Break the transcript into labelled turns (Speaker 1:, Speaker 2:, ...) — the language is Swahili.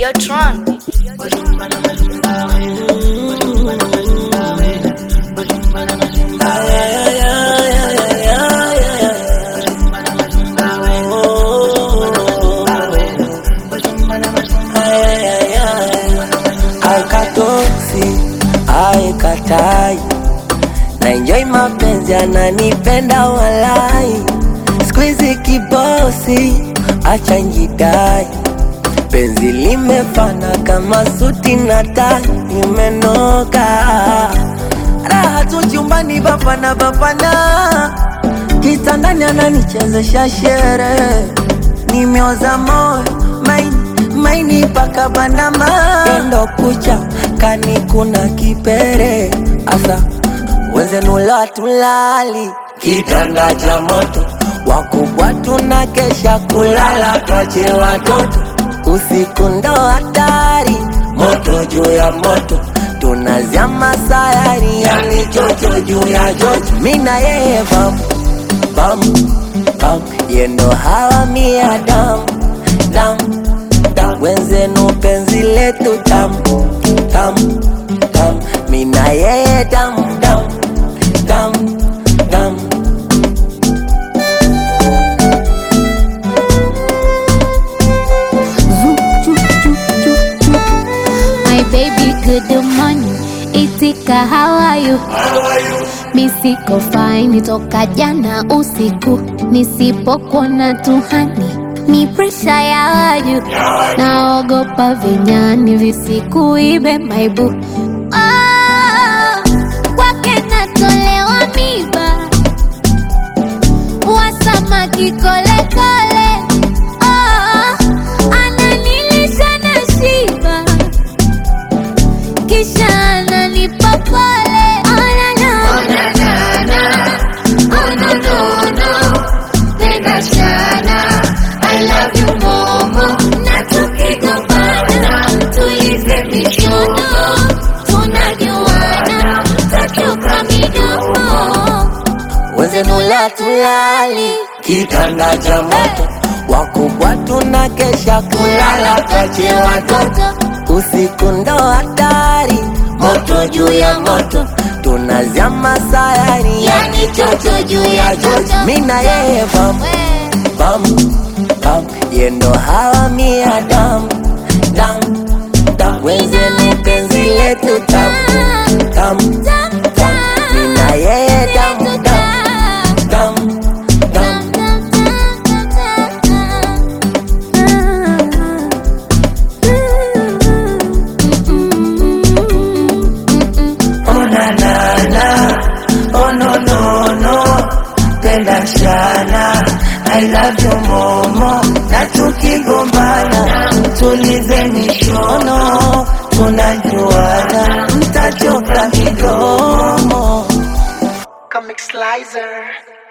Speaker 1: Videotron.
Speaker 2: aikatoksi aikatai na enjoy mapenzi ananipenda walai skuizi kibosi acha njidai penzi limefana kama suti na tai imenoka raha tu chumbani bapana bapana kitandani ananichezesha shere nimeoza moyo maini maini paka bandama endo kucha kani kuna kipere asa wenzenula tulali kitanda cha moto wakubwa tuna kesha kulala twache watoto usiku ndo hatari moto juu ya moto tunazama sayari yani chocho juu ya chocho mina yeye bam bam bam yendo hawa mia dam dam dam wenzenu penzi letu tam tam tam mina yeye dam dam dam dam
Speaker 3: My baby, good morning. Itika, how are you? Mi siko fine toka jana usiku, nisipokuona tuhani ni presha ya waju, naogopa vinyani visikuibe maibu Ah, kwake natolewa miba wasamaki kolekole Ah, ananilisha na shiba kisha ananipa pole Oh, na, na. Na tukigombana, tulize mishono, tunajuana, takiuka midomo
Speaker 2: wenzenula tulali kitanda cha moto wakubwa tuna kesha kulala twache watoto usiku ndo hatari moto juu ya moto tunazama sayari yani chocho juu ya chocho mina yeye bam bam bam yendo hawa mia dam dam dam wenzeni penzi letu tam tam tam mina yeye dam dam dam dam Oh na na na, oh no no no, penda sana, I love you momo, na tukigombana, tulize mishono, tunajuana, mtachoka kidomo.
Speaker 1: Comic Slicer.